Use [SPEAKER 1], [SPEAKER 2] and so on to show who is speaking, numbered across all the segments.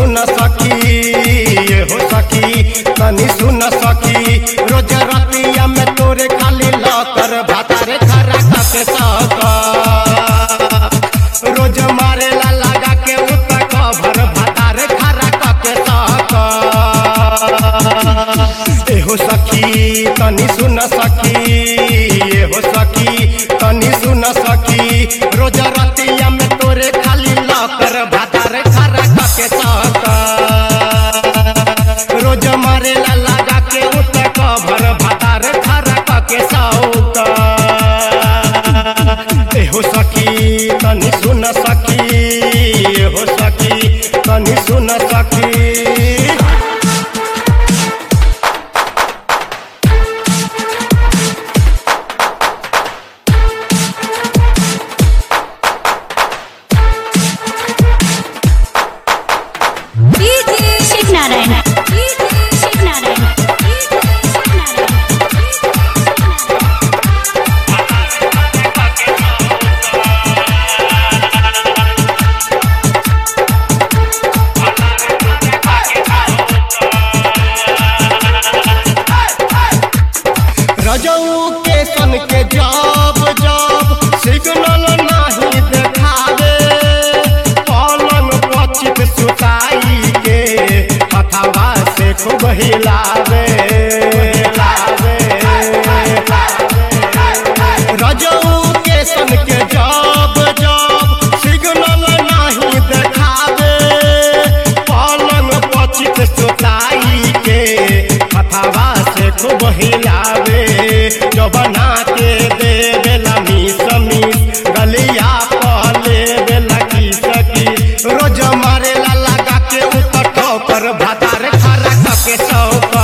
[SPEAKER 1] सुन सखी ये हो सखी तनी सुन सखी रोज रतिया में तोरे खाली लकर भातारे खरा के सका रोज मारे ला लगा के उतर कभर भातारे खरा के सका एहो सखी तनी सुन सखी एहो सखी तनी सुन सखी रोज रतिया में तोरे खाली लकर भातारे खरा के सका रोज मारे ला लगा के उतर कभर भातारे खरा के सौका एहो सखी तनी सुन सखी एहो सखी तनी सुन सखी
[SPEAKER 2] शिव नारायण शिव नारायण
[SPEAKER 1] रजऊ के सन के जब जब सिग्नल नहीं देखावे पलंग पचित सुताई के हथवा से खूब हिलावे हिलावे रजऊ के सन के जब जब सिग्नल नहीं देखावे पलंग पचित सुताई के हथवा से खूब हिलावे जबना के दे बेला मीस मीस गलिया पले बेला की सकी रोज मारे ला लगा के उतर ठोकर भातार खरा के सौका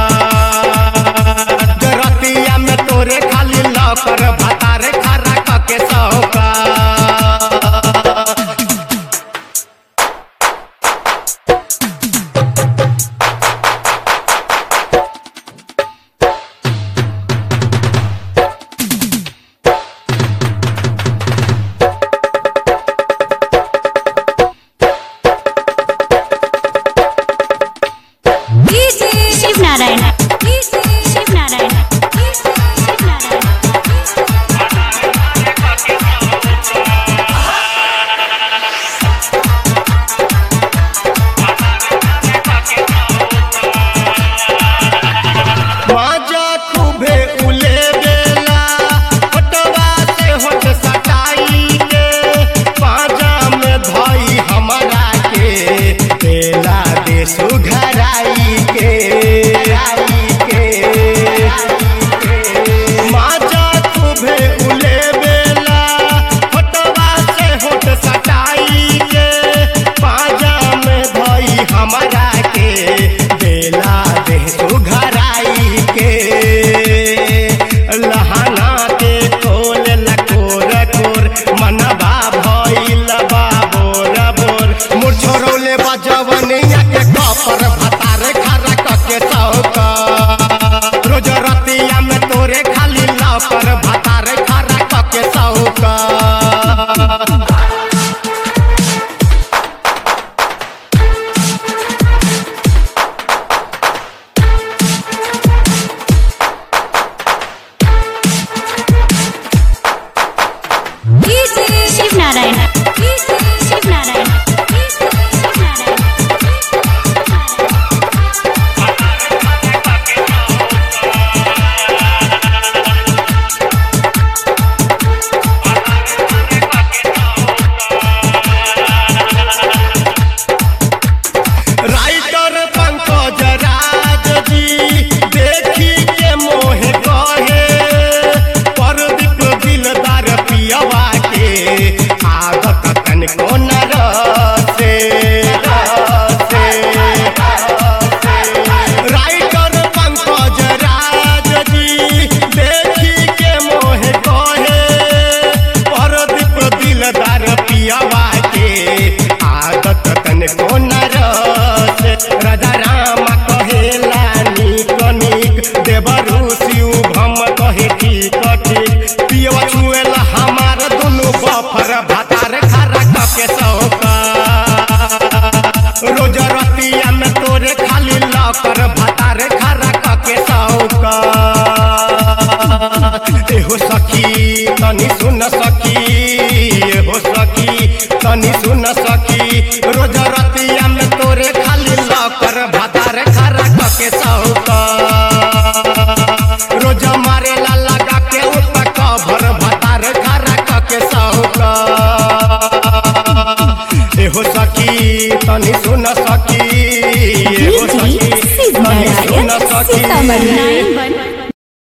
[SPEAKER 1] रतिया में तोरे खाली लौकर भातार खरा के सौका
[SPEAKER 2] शिव नारायण शिव नारायण शिव नारायण
[SPEAKER 1] माजा खूबे उले बेला होटवा से होट सटाई के पाजा में धई हमरा के बेला दे सुघराई के आई के माजा खूबे उले बेला होटवा से होट सटाई के पाजा में धई हमरा के बेला दे सुघराई के लहाना के खोल लकोर कोर मनबा भइल बाबोर बोर मोर छोरौले बजवनिया के कपर भतार खरा के सौका रोज रतिया में तोरे खाली लौकर भतार खरा के सौका
[SPEAKER 2] शिव नारायण शिव नारायण शिव नारायण
[SPEAKER 1] राइटर पंकज राज जी देखी के मोहे कहे परदीप दिलदार पियवा के आदत तनिको न रसे रसे राइटर पंकज राज जी देखी के मोहे कहे परदीप दिलदार पियवा के आदत तनिको न रस राजा राम कहेला नीक नीक देवरु शिव भम कहे ठीक ठीक पियवा छुएला हमार दुनु बफर भातार खरा के सौका रोज रतिया में तोरे खाली लकर भतार खरा कके सौका एहो सखी तनी सुन सखी एहो सखी तनी सुन सखी रोज रतिया में तोरे खाली लकर भतार खरा कके सौका रोज मारे ला लगा के ऊपर कभर भतार खरा कके सौका एहो सखी तनी सुन सखी एहो
[SPEAKER 3] डीजे
[SPEAKER 1] सखी
[SPEAKER 3] शिव
[SPEAKER 1] तनी सुन
[SPEAKER 3] नारायण
[SPEAKER 1] सखी
[SPEAKER 3] सीतामढ़ी
[SPEAKER 2] नाइन वन